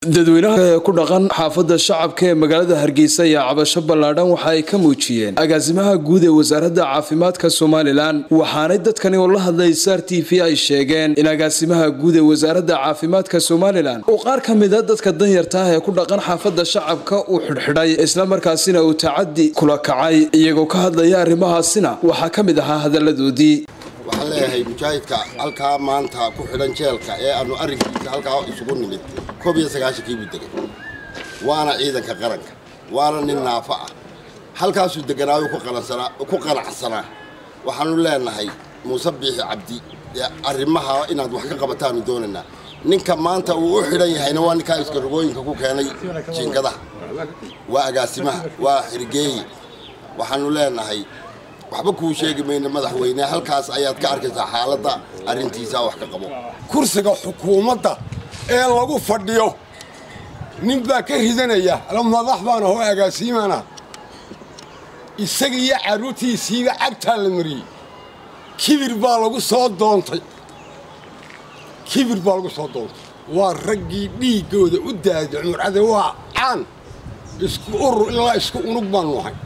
dadweynaha ku dhaqan xaafadda shacabka ee magaalada hargeysa ayaa cabasho ballaadhan waxa ay ka muujiyeen agaasimaha guud ee wasaaradda caafimaadka somalilan waxaanay dadkani oo la hadlay sar t v ay sheegeen in agaasimaha guud ee wasaaradda caafimaadka somalilan uu qaar ka mida dadka danyarta ah ee ku dhaqan xaafadda shacabka uu xidhxidhay islamarkaasina uu tacadi kula kacay iyagoo ka hadlaya arrimahaasina waxaa ka mid ahaa hadalladoodii waxaan leeyahay mujaahidka halkaa maanta ku xidhan jeelka ee aanu arrinkiisa halkaa isugu nimid koob iyo sagaashankii buu degay waana ciidanka qaranka waana nin naafo ah halkaasuu deganaayo ku qanacsanaa waxaanu leenahay muuse biixi cabdi arrimaha inaad wax ka qabataanu doonaynaa ninka maanta uu u xidhan yahayna waa ninkaa iskarogooyinka ku keenay jiingadaha waa agaasimaha waa xirgeeye waxaanu leenahay waxba kuu sheegi mayna madaxweyne halkaas ayaad ka arkaysaa xaaladda arrintiisa wax ka qabo kursiga xukuumadda ee lagu fadhiyo nin baa ka ridanaya madax baana hoo agaasiimana isaga iyo carruurtiisiiba cagtaa la mariyey kibir baa lagu soo doontay kibir baa lagu soo doontay waa raggii dhiiggooda u daaday cumurcade waa caan isku urur ilaa isku unug baannu ahay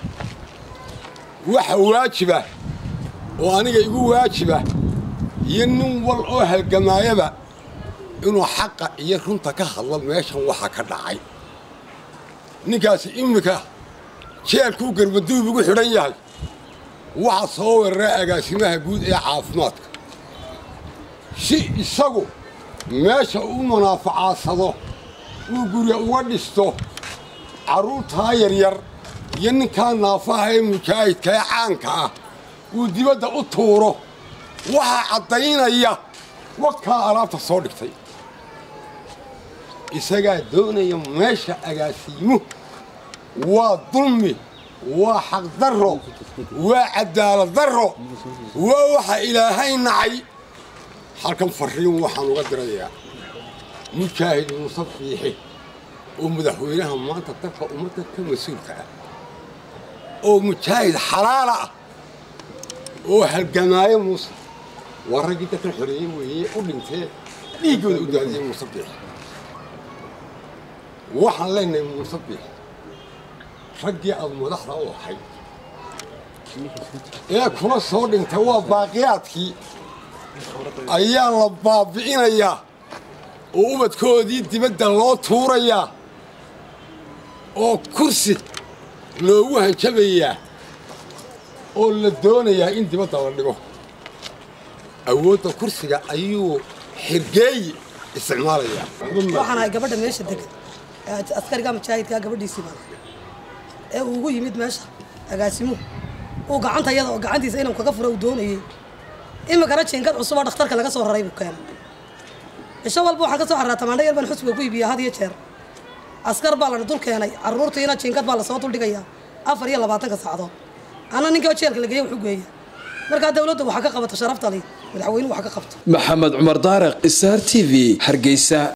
waxa waajiba oo aniga igu waajiba iyo nin wal oo halgamaayaba inuu xaqa iyo runta ka hadlo meeshan waxa ka dhacay ninkaasi iminka jeelkuu garbaduub ugu xidhan yahay waxaa soo weeraray agaasimaha guud ee caafimaadka si isagu meesha u munaafacaadsado uu gurya uga dhisto carruurtaa yaryar iyo ninkaa naafaha ee mujaahidka ee caanka ah uu dibadda u tuuro waxaa caddaynaya wadkaa alaabta soo dhigtay isagaa doonaya meesha agaasiimuhu waa dulmi waa xaqdarro waa cadaalad darro waa waxa ilaahay nacay halkan farriin waxaan uga dirayaa mujaahid muuse fiixi oo madaxweynaha maanta dalka ummadda ka mas-uulka ah oo mujaahid xalaala ah oo halgamaayo muuse waa raggii dadkan xoreeye weeye u dhintee dhiiggooda u daadiyey muuse biix waxaan leenahay muuse biix raggii aad madaxda u ahayd ee kula soo dhintay waa baaqiyaadkii ayaa la baabi'inayaa oo ubadkoodii dibadda loo tuurayaa oo kursi loogu hanjabayaa oo la doonayaa in dibadda la dhigo awoodda kursiga ayuu xirgeeyi isticmaalayaa waxaan ahay gabadha meesha degan askariga mujaahidkaa gabadhiisii baan ee uu ugu yimid meesha agaasimuhu uu gacanta iyada oo gacantiisa inuu kaga furo uu doonayey iminkana jiinkad cusuboo dhakhtarka laga soo raray buu keenay cisho walba waxaan ka soo carraa tamaandho yar baan xusbiga ku iibiyaa had iyo jeer askar baa lana dul keenay carruurtiina jiinkad baa lasoo duldhigayaa afar iyo labaatanka saacadood anna ninkii jeelka la geeya wuxuu geeya markaa dawladda waxaa ka qabato sharaftali madaxweynuhu wax ka qabto maxamed cumar daariq star t v hargeysa